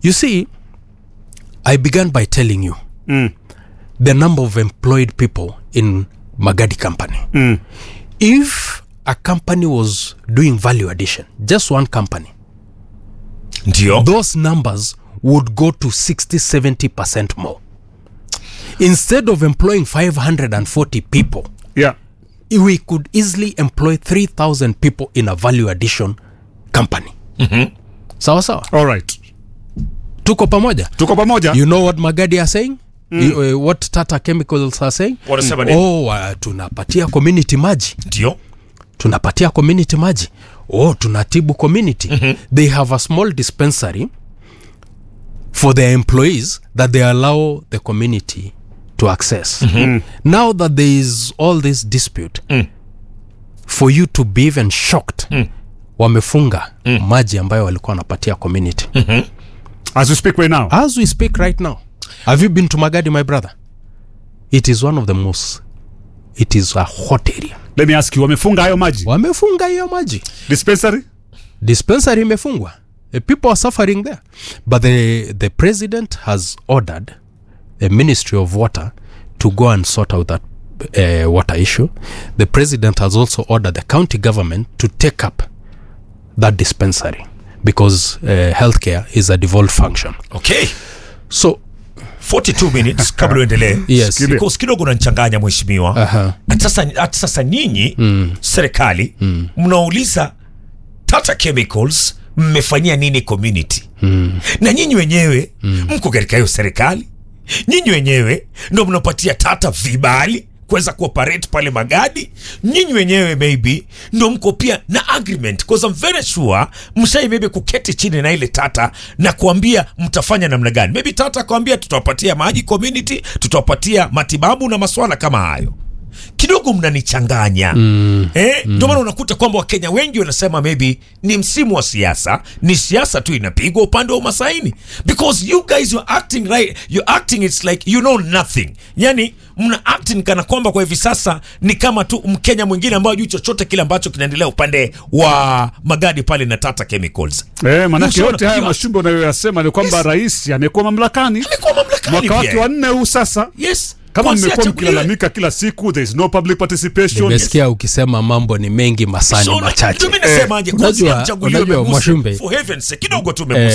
you see i began by telling you Mm. the number of employed people in magadi company Mm. if a company was doing value addition just one company ndio those numbers would go to 60 70% more instead of employing 540 people Yeah. we could easily employ 3000 people in a value addition company sawa sawa All right. tuko pamoja Tuko pamoja. you know what magadi are saying mm. uh, what tata chemicals are saying Wanasema nini? oh, uh, tunapatia community maji ndio tunapatia community maji oh tunatibu community mm-hmm. they have a small dispensary for their employees that they allow the community to access mm-hmm. now that there is all this dispute Mm. for you to be even shocked mm. wamefunga mm. maji ambayo walikuwa wanapatia community mm. As we speak right now. as we speak right now have you been to magadi my brother it is one of the most it is a hot area Let me ask you, wamefunga hayo maji? wamefunga hiyo maji Dispensary? dispensary imefungwa Uh, people are suffering there but the, the president has ordered the ministry of water to go and sort out that uh, water issue the president has also ordered the county government to take up that dispensary because uh, healthcare is a devolved function okay so 42 minutes kabla uendelee Yes. Skile. because kidogo unanichanganya mheshimiwa Aha. Ati sasa, ati sasa nyinyi mm. serikali mm. mnauliza tata chemicals mmefanyia nini community mm. na nyinyi wenyewe mm. mko katika hiyo serikali nyinyi wenyewe ndo mnapatia tata vibali kuweza kuoperate pale magadi nyinyi wenyewe maybe ndo mko pia na agreement because I'm very sure mshai maybe kuketi chini na ile tata na kuambia mtafanya namna gani maybe tata kuambia tutawapatia maji community tutawapatia matibabu na maswala kama hayo kidogo mnanichanganya mm, eh, ndio maana unakuta kwamba wakenya wengi wanasema maybe ni msimu wa siasa ni siasa tu inapigwa upande wa umasaini because you guys you're acting right you're acting it's like you know nothing yani mna acting kana kwamba kwa hivi sasa ni kama tu mkenya mwingine ambayo juu chochote kile ambacho kinaendelea upande wa magadi pale na tata chemicals Eh, manake Mshaona yote haya kiwa- mashumbe unayoyasema ni kwamba Yes. rais amekuwa mamlakani amekuwa mamlakani mwaka wake pia. wa nne huu sasa yes kama Kwanzia mmekuwa achaguliwe. mkilalamika kila siku there is no public participation nimesikia ukisema mambo ni mengi masani So, machache ndio mimi nasemaje, Eh, kwanzia unajua- mchaguliwe unajua, Muse, Mwashumbe, for heaven's sake, kidogo tu Eh,